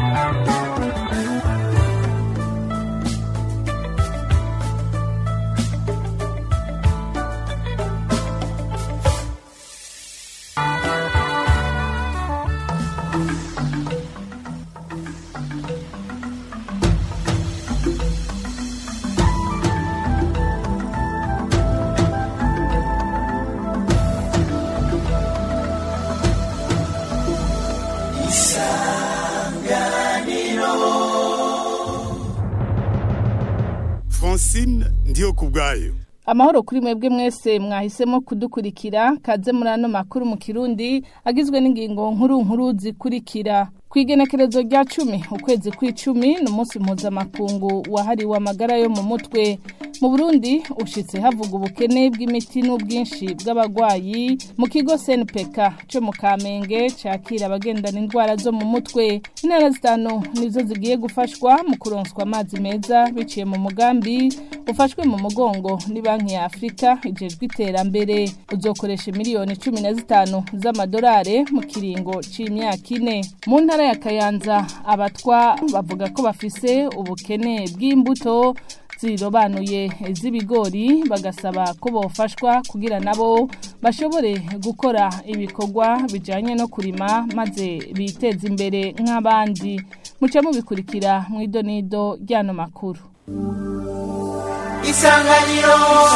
francine ndiyo ku bwayo amahoro kuri mwebwe mwese mwahisemo kudukurikira kaze muri ano makuru mu kirundi agizwe n'ingingo nkuru nkuru zikurikira ku igenekerezo rya cumi ukwezi kw'icumi ni umunsi mpuzamakungu wahariwe amagara yo mu mutwe mu burundi ushitse havuga ubukene bw'imiti n'ubwinshi bw'abarwayi mu kigo snpk cyo mu kamenge cakira abagendana indwara zo mu mutwe intara zitanu nizo zigiye gufashwa mu kuronswa amazi meza biciye mu mugambi ufashwe mu mugongo ni banki ya afurika ijejwe iterambere uzokoresha miliyoni cumi na zitanu z'amadolari mu kiringo c'imyaka ine mu ntara ya kayanza abatwa bavuga ko bafise ubukene bw'imbuto zirobanuye z'ibigori bagasaba ko bofashwa kugira nabo bashobore gukora ibikorwa bijanye no kurima maze biteze imbere nk'abandi muca mubikurikira mu idonido ry'ano makuru isanganiro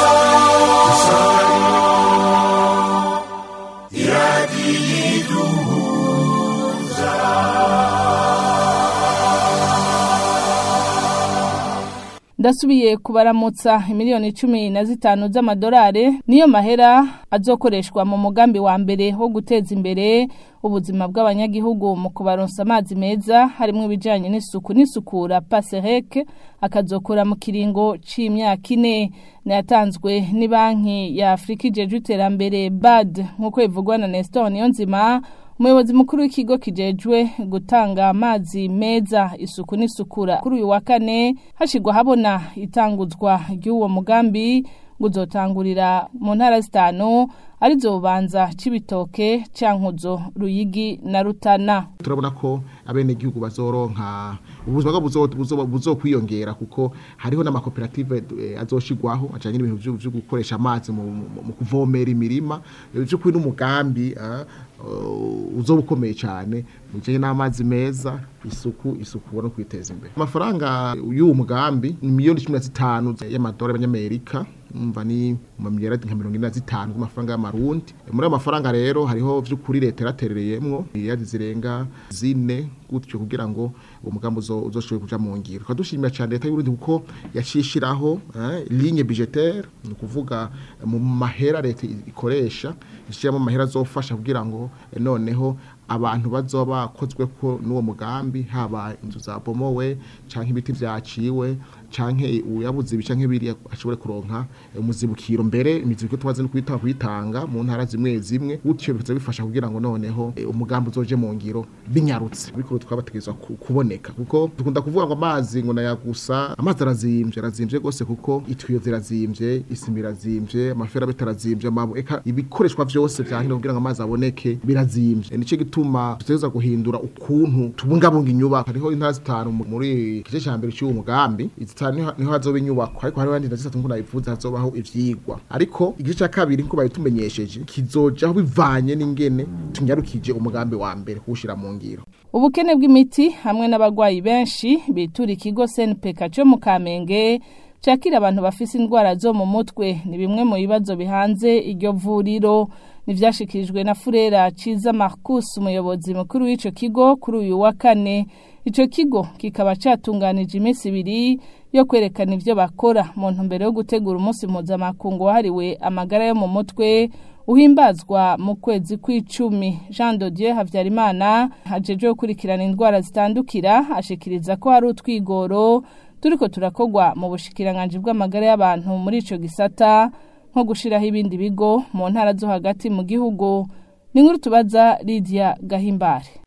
ndasubiye kubaramutsa miliyoni cumi na zitanu z'amadolari niyo mahera azokoreshwa mu mugambi wa mbere wo guteza imbere ubuzima bw'abanyagihugu mu kubaronsa amazi meza harimo ibijyanye n'isuku n'isukura pasereke akazokora mu kiringo c'imyaka ine nayatanzwe ni banki ya afurika ijejwe iterambere bad nk'uko bivugwa na nestor niyonzima umuyobozi mukuru w'ikigo kijejwe gutanga amazi meza isuku n'isukura kuri uyu wa kane hashigwa habona itanguzwa ry'uwo mugambi ngo uzotangurira mu ntara zitanu arizo bubanza c'ibitoke cankuzo ruyigi na rutana turabona ko abenegihugu bazoronka ubuzima bwabo buzokwiyongera kuko hariho n'amakoperative eh, azoshigwaho ajanye n'ibintu vyo vyo gukoresha amazi mu mu- mu kuvomera imirima vy'ukuri n'umugambi ah, uh, uzoba ukomeye cyane mu bijanye n'amazi meza isuku isuku no kwiteza imbere amafaranga y'uwo mugambi ni miliyoni cumi na zitanu y'amadolari y'abanyamerika umva ni mu miliyaradi nka mirongo ine na zitanu z'amafaranga y'amarundi muri ayo mafaranga rero hariho vy'ukuri leta yaraterereyemwo miliyardi zirenga zine gutyo kugira ngo uwo mugambi uzo- uzoshobore kuja mu ngiro tukaba dushimira cyane leta y'uburundi kuko yacishiraho eh, ligne budgetaire ni ukuvuga eh, mu mahera leta ikoresha ishiramo amahera azofasha kugira ngo eh, noneho abantu bazoba bakozwe ko n'uwo mugambi haba inzu zabomowe canke ibiti vyaciwe canke uyabuze ibi canke biriya ashobore kuronka eh, umuzibukiro mbere imizibukiro tumaze no kuyitanga kuyitanga mu ntara zimwe zimwe gutyo bikaza bifasha kugira ngo noneho eh, umugambi uzoje mu ngiro binyarutse bikuru twabategezwa ku- kuboneka kuko dukunda kuvuga ngo amazi ngo nayagusa amazi arazimvye arazimvye gose kuko itwiyo zirazimvye isima irazimvye amafera bitarazimvye amabu eka ibikoreshwa vyose vyahinda kugira ngo amazi aboneke birazimvye nico gituma tutegeza guhindura ukuntu tubungabunga inyubako hariho intara zitanu mu- muri igice ca mbere cy'uwo mugambi izitanu niho- niho hazoba inyubako ariko hariho abandi zitatu nk'uko nabivuze hazobaho ivyigwa ariko igice ca kabiri nk'uko babitumenyesheje kizojaho bivanye n'ingene tunyarukije umugambi wa mbere kuwushira mu ngiro ubukene bw'imiti hamwe n'abarwayi benshi bitura ikigo snpk cyo mu kamenge cyakira abantu bafise indwara zo mu mutwe ni bimwe mu bibazo bihanze iryo vuriro nivyashikirijwe na furera ciza marcus umuyobozi mukuru w'ico kigo kuri uyu wa kane ico kigo kikaba catunganije iminsi ibiri yo kwerekana ivyo bakora mu ntumbero yo gutegura umunsi mpuzamakungu wahariwe amagara yo mu mutwe uhimbazwa mu kwezi kw'icumi jean dodieu habyarimana ajejwe gukurikirana indwara zitandukira ashikiriza ko hari utwigoro turiko turakogwa mu bushikiranganji bw'amagara y'abantu muri ico gisata nko gushiraho ibindi bigo mu ntara zo hagati mu gihugu ni nkuru tubaza Lydia Gahimbare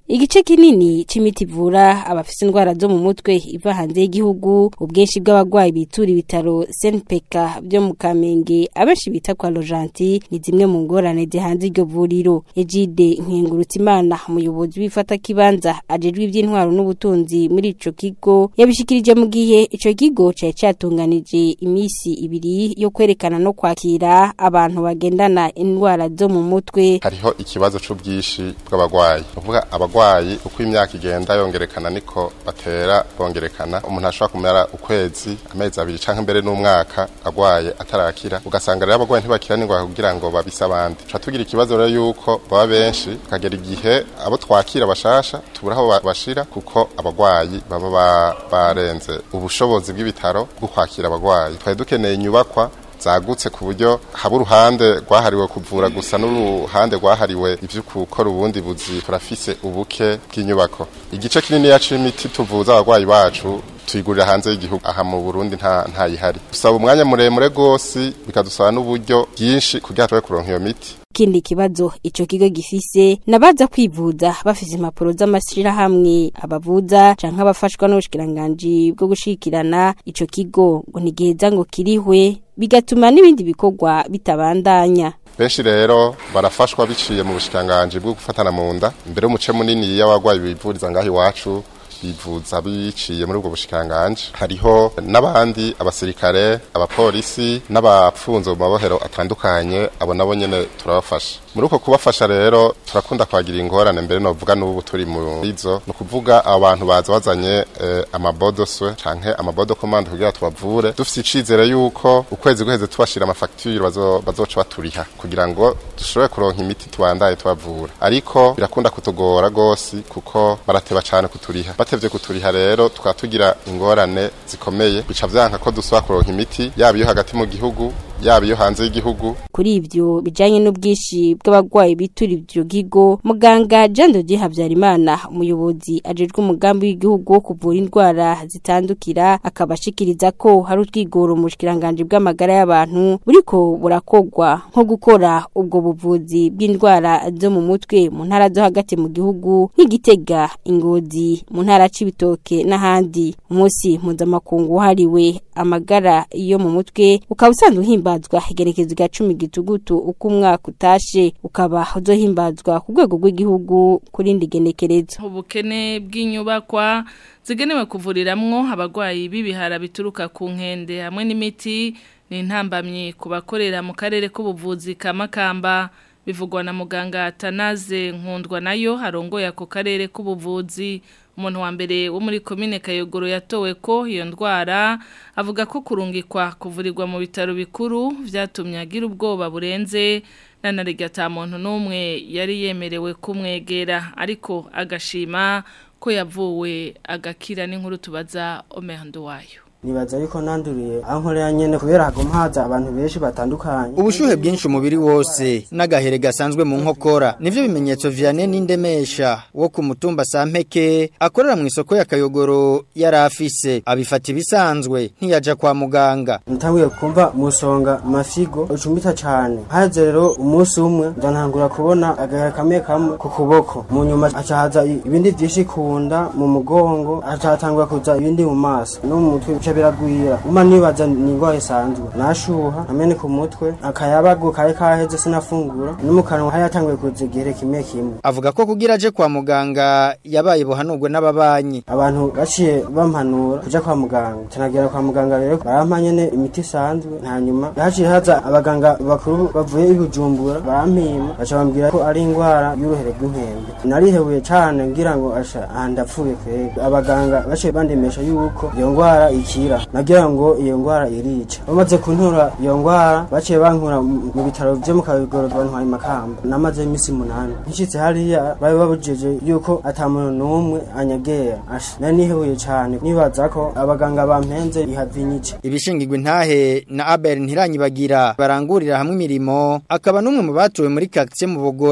igice kinini c'imiti ivura abafise indwara zo mu mutwe iva hanze y'igihugu ubwinshi bw'abagwayi bitura ibitaro SNPK byo mu Kamenge abenshi bita kwa Rojanti ni zimwe mu ngorane zihanze iryo vuriro Ejide Nkengurutimana umuyobozi w'ifata kibanza ajejwe iby'intwaro n'ubutunzi muri ico kigo yabishikirije mu gihe ico kigo cari catunganije imisi ibiri yo kwerekana no kwakira abantu bagendana indwara zo mu mutwe hariho ikibazo c'ubwishi bw'abagwayi uvuga abagwayi uko imyaka igenda yongerekana niko batera bongerekana umuntu ashobora kumera ukwezi amezi abiri canke mbere n'umwaka agwaye atarakira ugasanga rero abagwayi ntibakira n'ingwara kugira ngo babise abandi tuca tugira ikibazo rero yuko baba benshi kagera igihe abo twakira bashasha tubura aho ba- bashira kuko abagwayi baba ba- barenze ubushobozi bw'ibitaro bwo kwakira abagwayi twari dukeneye inyubakwa zagutse ku buryo haba uruhande rwahariwe kuvura gusa n'uruhande rwahariwe ivyo gukora ubundi buzi turafise ubuke bw'inyubako igice kinini c'imiti tuvuza abagwayi bacu tuyigurira hanze y'igihugu aha mu Burundi nta ntayihari dusaba umwanya muremure gose bikadusaba n'uburyo bwinshi kugira tube kuronka iyo miti ikindi kibazo ico kigo gifise nabaza kwivuza bafise impapuro z'amashirahamwe abavuza canke abafashwa n'ubushikiranganji bwo gushikirana ico kigo ngo ntigiheza ngo kirihwe bigatuma n'ibindi bikorwa bitabandanya benshi rero barafashwa biciye mu bushikiranganji bwo gufatana mu nda mbere y'umuce munini y'abagwayi bivuriza ngaho iwacu bivuza biciye muri ubwo bushikiranganji hariho n'abandi abasirikare abapolisi n'abapfunze mu mabohero atandukanye abo nabo nyene turabafasha muri uko kubafasha rero turakunda kwagira ingorane mbere novuga n'ubu turi mu izo ni ukuvuga abantu baza bazanye eh, amabodoswe canke amabodo komande kugira tubavure dufise icizere yuko ukwezi guheze tubashira amafagitire bazo- bazoca baturiha kugira ngo dushobore kuronka imiti tubandaye tubavura ariko birakunda kutugora gose kuko barateba cane kuturiha batevye kuturiha rero tukaba tugira ingorane zikomeye bica vyanka ko dusaba kuronka imiti yaba iyo hagati mu gihugu yaba iyo hanze y'igihugu kuri ivyo bijanye n'ubwishi bw'abagwayi bitura ivyo kigo muganga Jean de Dieu Havyarimana umuyobozi ajejwe umugambi w'igihugu wo kuvura indwara zitandukira akabashikiriza ko hari utwigoro mu bushikiranganje bw'amagara y'abantu buriko burakogwa nko gukora ubwo buvuzi bw'indwara zo mu mutwe mu ntara zo hagati mu gihugu nk'igitega ingozi mu ntara c'ibitoke n'ahandi umunsi mpuzamakungu wahariwe amagara yo mu mutwe ukaba usanzwe uhimbazwa igerekezo rya cumi gitugutu uko umwaka utashe ukaba uzohimbazwa ku rwego rw'igihugu ku rindi genekerezo ubukene bw'inyubakwa zigenewe kuvuriramwo abagwayi b'ibihara bituruka ku nkende hamwe n'imiti ni intambamyi ku bakorera mu karere k'ubuvuzi ka Makamba bivugwa na muganga Tanaze Nkundwa nayo harongoye ako karere k'ubuvuzi umuntu wa mbere wo muri komine Kayogoro yatowe ko iyo ndwara avuga ko kurungikwa kuvurirwa mu bitaro bikuru vyatumye agira ubwoba burenze nanarega ata muntu n'umwe yari yemerewe kumwegera ariko agashima ko yavuwe agakira n'inkuru tubaza Omerando wayo nibaza yuko nanduriye aho nkorera nyene kubera haguma haza abantu benshi batandukanye ubushuhe bwinshi umubiri wose n'agahere gasanzwe mu nkokora nivyo bimenyetso Vianney n'indemesha wo ku mutumba Sampeke akorera mu isoko ya Kayogoro yari afise abifata ibisanzwe ntiyaja kwa muganga ntanguye kumva musonga mafigo ucumbita cane haze rero umunsi umwe ndanangura kubona agahera kamwe kamwe ku kuboko mu nyuma acahaza ibindi vyinshi kunda mu mugongo acatangura kuza ibindi mu maso no mu mutwe bica biragwira uma nibaza ni ingwara isanzwe nashuha amene ku mutwe akayabagu kari kaheze sinafungura no mu kanwa hayatanguye kuza igihere kimwe kimwe avuga ko kugira aje kwa muganga yabaye buhanurwe n'ababanyi abantu baciye bampanura kuja kwa muganga tunagera kwa muganga rero barampa nyene imiti isanzwe hanyuma haciye haza abaganga bakuru bavuye i Bujumbura barampima baca bambwira ko ari ingwara y'uruhere rw'inkende narihebuye cane ngira ngo asha aha ndapfuye kwega abaganga baciye bandemesha yuko iyo ngwara ikira nagira ngo iyo ngwara irica bamaze kuntura iyo ngwara baciye bankura mu mu bitaro vyo mu kabigoro bantwaye makamba namaze imisi munani nshitse hariya bari babujije yuko ata muntu n'umwe anyegera asha nari nihebuye cane nibaza ko abaganga bampenze ihavinyice ibishingirwa intahe na Abel ntiranyibagira barangurira hamwe imirimo akaba n'umwe mu batuwe muri quartier mu Bogora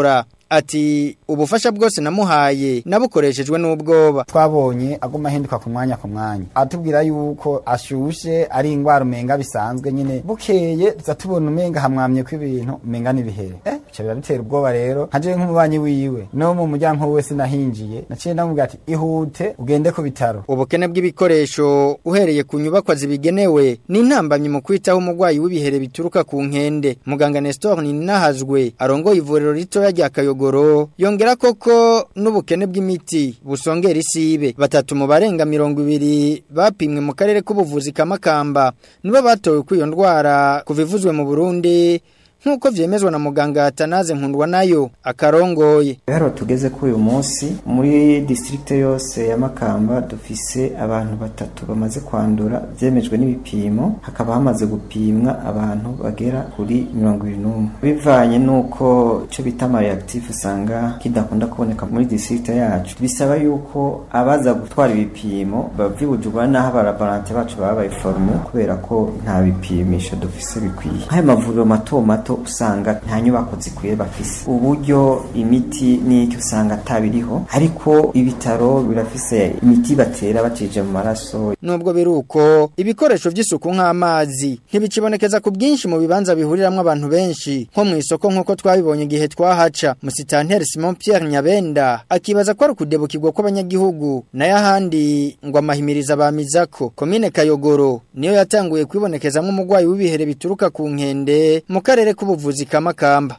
ati ubufasha bwose namuhaye nabukoreshejwe n'ubwoba twabonye aguma ahinduka ku mwanya ku mwanya atubwira yuko ashushe ari ingwara umenga bisanzwe nyine bukeye tuza tubona umenga hamwamye kw'ibintu umenga n'ibihere eh bica biradutera ubwoba rero nkaje nk'umubanyi wiwe no mu muryango wese nahinjiye naciye ndamubwira ati ihute ugende ku bitaro ubukene bw'ibikoresho uhereye ku nyubakwa zibigenewe ni intambamyi mu kwitaho umurwayi w'ibihere bituruka ku nkende muganga Nestor Ninahazwe arongoye ivuriro ritoya rya Kayogoro yongera koko n'ubukene bw'imiti busongera isibe batatu mu barenga mirongo ibiri bapimwe mu karere k'ubuvuzi kamakamba nibo batowe kw'iyo ndwara kuva ivuzwe mu Burundi nk'uko vyemezwa na muganga Atanaze Nkundwa nayo akarongoye Haro tugeze kuri uyu munsi muri district yose ya Makamba dufise abantu batatu bamaze kwandura vyemejwe n'ibipimo hakaba hamaze gupimwa abantu bagera kuri 21 bivanye nuko cyo bita reactive usanga kidakunda kuboneka muri district yacu bisaba yuko abaza gutwara ibipimo bavibujurwa naho abarabarante bacu babaye forme kubera ko nta bipimisho dufise bikwiye nk'ayo mavuriro mato mato usanga nta nyubako zikwiye bafise uburyo imiti n'icyo usanga atabiriho ariko ibitaro birafise imiti batera bacije mu maraso nubwo biruko ibikoresho by'isuku nk'amazi ntibikibonekeza ku bwinshi mu bibanza bihuriramwo abantu benshi nko mu isoko nk'uko twabibonye igihe twahaca musitanteri Simon Pierre Nyabenda akibaza ko ari ukudebukirwa kw'abanyagihugu nayo ahandi ngo amahimiriza bamizako komine Kayogoro niyo yatanguye kwibonekezamwo umurwayi w'ibihere bituruka ku nkende mu karere k'ubuvuzi kamakamba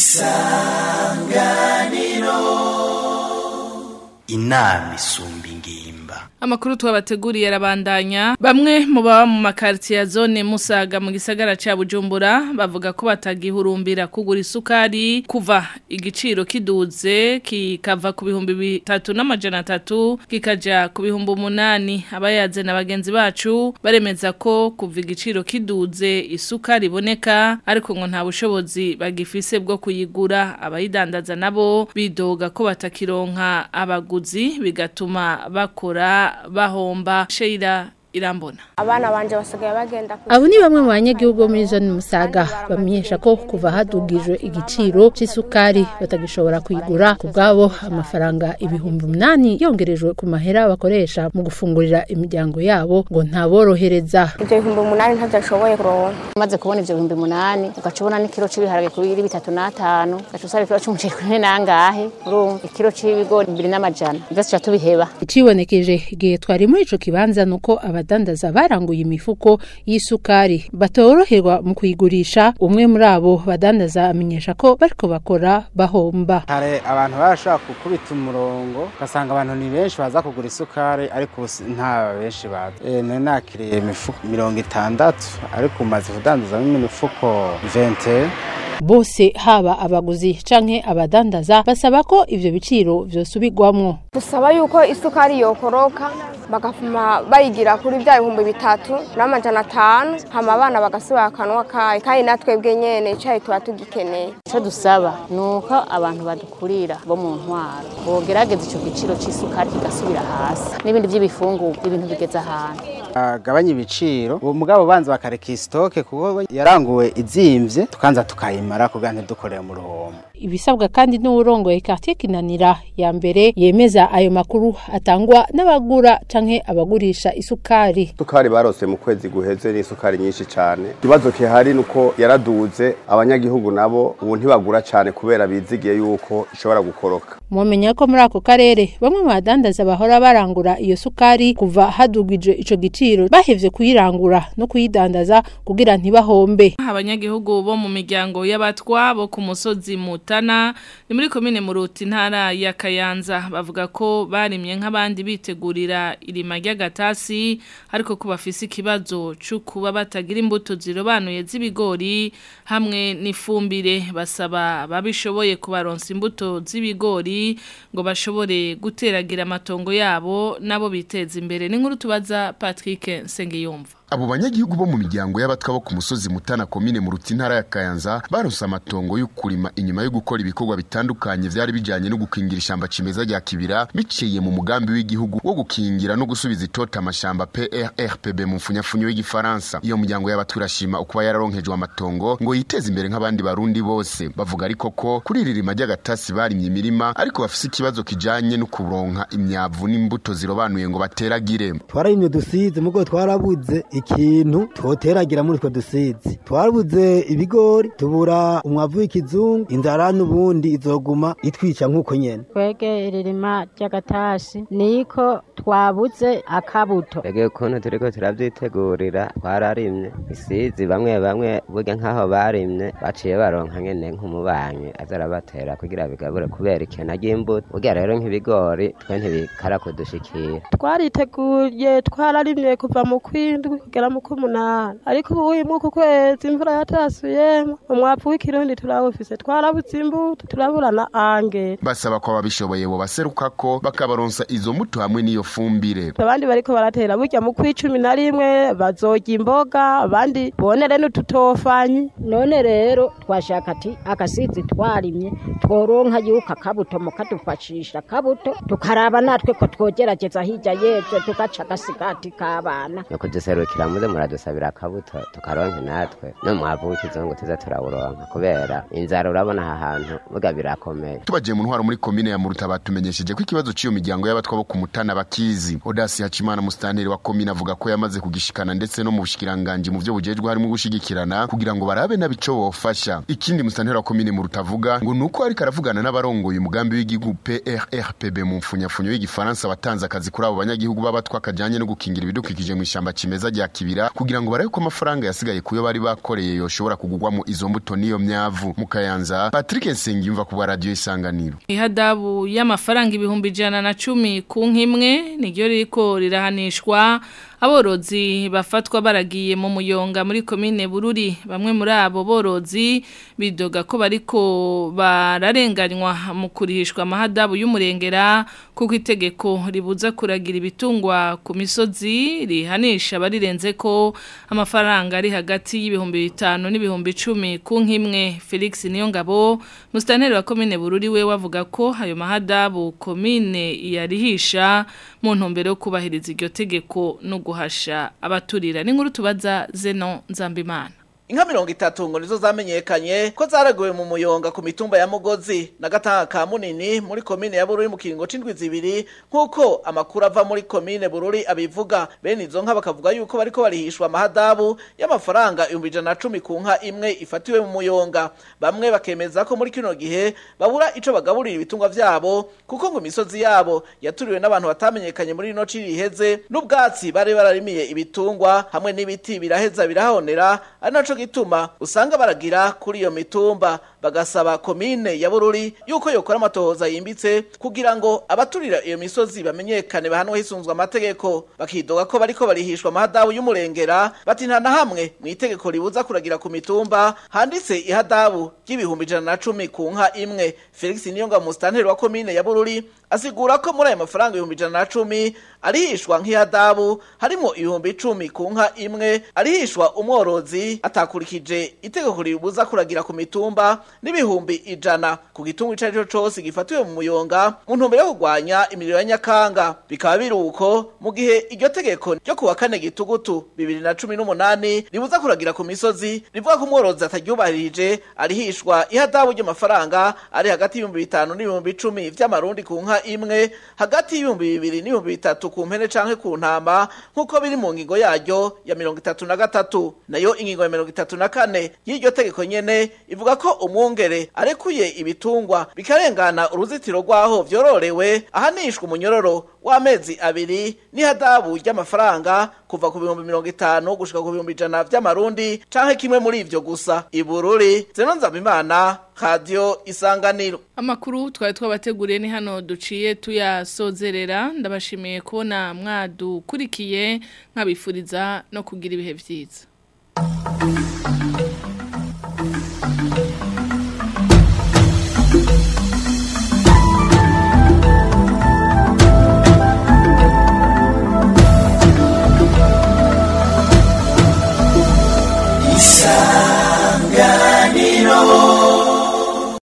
isanganiro inama isumba ingimba Amakuru twabateguriye arabandanya bamwe mu baba mu makartier ya zone Musaga mu gisagara ca Bujumbura bavuga ko batagihurumbira kugura isukari kuva igiciro kiduze kikava ku bihumbi bitatu n'amajana atatu kikaja ku bihumbi umunani abayaze na bagenzi bacu baremeza ko kuva igiciro kiduze isukari iboneka ariko ngo nta bushobozi bagifise bwo kuyigura abayidandaza nabo bidoga ko batakironka abaguzi bigatuma bakora bahomba Sheila irambona abana banje basigaye bagenda abo ni bamwe mu banyagihugu bo muri zone musaga bamenyesha ko kuva hadugijwe igiciro cy'isukari batagishobora kuyigura ku bwabo amafaranga ibihumbi umunani yongerejwe ku mahera bakoresha mu gufungurira imiryango yabo ngo ntaborohereza ibyo bihumbi umunani ntabyo ashoboye kuronka umaze kubona ibyo bihumbi umunani ugaca ubona n'ikiro cy'ibiharage kuri bitatu n'atanu ugaca usaba ikiro cy'umuceri kuri nangahe urumva ikiro cy'ibigori bibiri n'amajana byose tuba tubiheba icibonekeje igihe twari muri ico kibanza nuko abadandaza baranguye imifuko y'isukari batoroherwa mu kuyigurisha umwe muri abo badandaza amenyesha ko bariko bakora bahomba hari abantu barashaka gukubita umurongo ugasanga abantu ni benshi baza kugura isukari ariko nta benshi baza e, nari nakiriye imifuko mirongo itandatu ariko umaze kudandazamo imifuko vente bose haba abaguzi canke abadandaza basaba ko ivyo biciro vyosubirwamwo dusaba yuko isukari yokoroka bagafuma bayigira kuri bya bihumbi bitatu n'amajana atanu hama abana bagasubira akanwa kayo kandi natwebwe nyene icayi tuba tugikeneye icyo dusaba ni uko abantu badukurira bo mu ntwaro bogerageza ico giciro c'isukari kigasubira hasi n'ibindi vy'ibifungurwa ibintu bigeze ahantu agabanya ibiciro uwo mugabo banza bakareka isitoke kuko yaranguwe izimvye tukanza tukayimara kugira ntidukorere mu ruhombo ibisabwa kandi n'uwurongoye quartier kinanira ya mbere yemeza ayo makuru atangwa n'abagura canke abagurisha isukari isukari barose mu kwezi guheze ni isukari nyinshi cyane ikibazo kihari nuko yaraduze abanyagihugu nabo ubu ntibagura cyane kubera bizigiye yuko ishobora gukoroka mumenya ko muri ako karere bamwe mu badandaza bahora barangura iyo sukari kuva hadugije ico giciro bahevye kuyirangura no kuyidandaza kugira ntibahombe abanyagihugu bo mu miryango y'abatwa bo ku musozi mutana ni muri komine muruti ntara ya Kayanza bavuga ko barimye nk'abandi bitegurira irima ry'agatasi ariko ko bafise ikibazo cyo kuba batagira imbuto zirobanuye z'ibigori hamwe n'ifumbire basaba babishoboye kubaronsa imbuto z'ibigori ngo bashobore guteragira amatongo yabo nabo biteza imbere n'inkuru tubaza Patrick Sengiyumva abo banyagihugu bo mu miryango y'abatwa bo ku musozi mutana komine mu ruti ntara ya kayanza baronse amatongo yo kurima inyuma yo gukora ibikorwa bitandukanye vyari bijanye no gukingira ishamba cimeza rya kibira biciye mu mugambi w'igihugu wo gukingira no gusubiza itota amashamba PRRPB mu mfunyafunyo y'igifaransa iyo muryango y'abatwa urashima ukuba yararonkejwe amatongo ngo yiteze imbere nk'abandi barundi bose bavuga ariko ko kuri iri rima ry'agatasi barimye imirima ariko bafise ikibazo kijanye no kuronka imyavu n'imbuto zirobanuye ngo bateragire twararimye dusize mugo twarabuze ikintu twoteragira muri twe dusizi twarabuze ibigori tubura umwavu w'ikizungu inzara n'ubundi izoguma itwica nk'uko nyene twege iririma ry'agatasi niko twabuze akabuto twege ukuntu turiko turavyitegurira twararimye isizi bamwe bamwe burya nk'aho barimye baciye baronka nyene nk'umubanyi aza arabatera kugira bigabure kubera ikena ry'imbuto burya rero nk'ibigori twe ntibikara kudushikira twariteguye twararimye kuva mu kwindwi kugera mu k'umunani ariko ubu uyu mwuka ukwezi imvura yatasuyemo umwavu w'ikirundi turawufise twarabuze imbuto turabura na angere basaba ko ababishoboye bo baseruka ko bakabaronsa izo mbuto hamwe n'iyo fumbire abandi bariko baratera burya mu kw'icumi na rimwe bazorya imboga abandi bonere n'ututofanyi none rero twashaka ati agasizi twarimye tworonka yuko akabuto mukadufashisha akabuto tukaraba natwe ko twogerageza hirya y'ejo tugaca agasigati k'abana no kuduserukira muze muradusabira akabuto tukaronke natwe no mwavu w'ikizungu tuza turawuronka kubera inzara urabona aha hantu buga birakomeye tubagiye mu ntwaro muri komine ya muruta batumenyesheje ko ikibazo cy'iyo miryango y'abatwa bo ku mutana bakizi odasi hacimana musitanteri wa komine avuga ko yamaze kugishikana ndetse no mu bushikiranganji mu byo bujejwe harimo gushigikirana kugira ngo barabe nabico bofasha ikindi musitanteri wa komine muruta avuga ngo nuko ariko aravugana n'abarongoye umugambi w'igihugu PRRPB mu mfunyafunyo y'igifaransa watanze akazi kuri abo banyagihugu b'abatwa kajanye no gukingira ibidukikije mu ishamba cimeza rya kibira kugira ngo barabe ko amafaranga yasigaye kuyo bari bakoreye yoshobora kugugwamo izo mbuto n'iyo myavu mu kayanza Patrick Nsengiyumva ku bwa radio isanganiro ihadabu y'amafaranga ibihumbi ijana na cumi ku nkimwe niryo ririko rirahanishwa aborozi bafatwa baragiye mu muyonga muri komine bururi bamwe muri abo borozi bidoga ko bariko bararenganywa mu kurihishwa amahadabu y'umurengera kuko itegeko ribuza kuragira ibitungwa ku misozi rihanisha barirenze ko amafaranga ari hagati y'ibihumbi bitanu n'ibihumbi icumi ku nkimwe Felix Niyongabo musitanteri wa komine bururi we wavuga ko ayo mahadabu komine yarihisha mu ntumbero yo kubahiriza iryo tegeko no guhasha abaturira n'inkuru tubaza Zeno Nzambimana Inka mirongo itatu ngo nizo zamenyekanye ko zaraguwe mu muyonga ku mitumba ya Mugozi na gatanga ka munini muri komine ya Bururi mu kiringo c'indwi zibiri nkuko amakuru ava muri komine Bururi abivuga bene izo nka bakavuga yuko bariko barihishwa amahadabu y'amafaranga 110 ku nka imwe ifatiwe mu muyonga bamwe bakemeza ko muri kino gihe babura ico bagaburira ibitungwa vyabo kuko ngo imisozi yabo yaturiwe n'abantu batamenyekanye muri ino ciri iheze n'ubwatsi bari bararimiye ibitungwa hamwe n'ibiti biraheza birahonera ari naco gituma usanga baragira kuri iyo mitumba bagasaba komine ya Bururi yuko yokora amatohoza yimbitse kugira ngo abaturira iyo misozi bamenyekane bahanwe hisunzwe amategeko bakidoga ko bariko barihishwa amahadabu y'umurengera bati nta na hamwe mu itegeko ribuza kuragira ku mitumba handitse ihadabu ry'ibihumbi ijana na cumi ku nka imwe Felix Niyonga musitanteri wa komine ya Bururi asigura ko muri ayo mafaranga ibihumbi ijana na cumi arihishwa nk'ihadabu harimo ibihumbi icumi ku nka imwe arihishwa umworozi atakurikije itegeko ribuza kuragira ku mitumba n'ibihumbi ijana ku gitungo ico arico cose gifatiwe mu muyonga mu ntumbero yo kurwanya imiriro ya nyakanga bikaba biri uko mu gihe iryo tegeko ryo kuwa kane gitugutu bibiri na cumi n'umunani ribuza kuragira ku misozi rivuga ko umworozi ataryubahirije arihishwa ihadabu ry'amafaranga ari hagati y'ibihumbi bitanu n'ibihumbi icumi vy'amarundi ku nka imwe hagati y'ibihumbi bibiri n'ibihumbi bitatu ku mpene canke ku ntama nk'uko biri mu ngingo yaryo ya mirongo itatu na gatatu nayo ingingo ya mirongo itatu na kane y'iryo tegeko nyene ivuga ko umwungere arekuye ibitungwa bikarengana uruzitiro rwaho vyororewe ahanishwa umunyororo w'amezi abiri n'ihadabu ry'amafaranga kuva ku bihumbi mirongo itanu gushika ku bihumbi ijana vy'amarundi canke kimwe muri ivyo gusa ibururi zeno nzabimana radio isanganiro amakuru twari twabateguriye ni hano duciye tuyasozerera ndabashimiye kubona mwadukurikiye nkabifuriza no kugira ibihe vyiza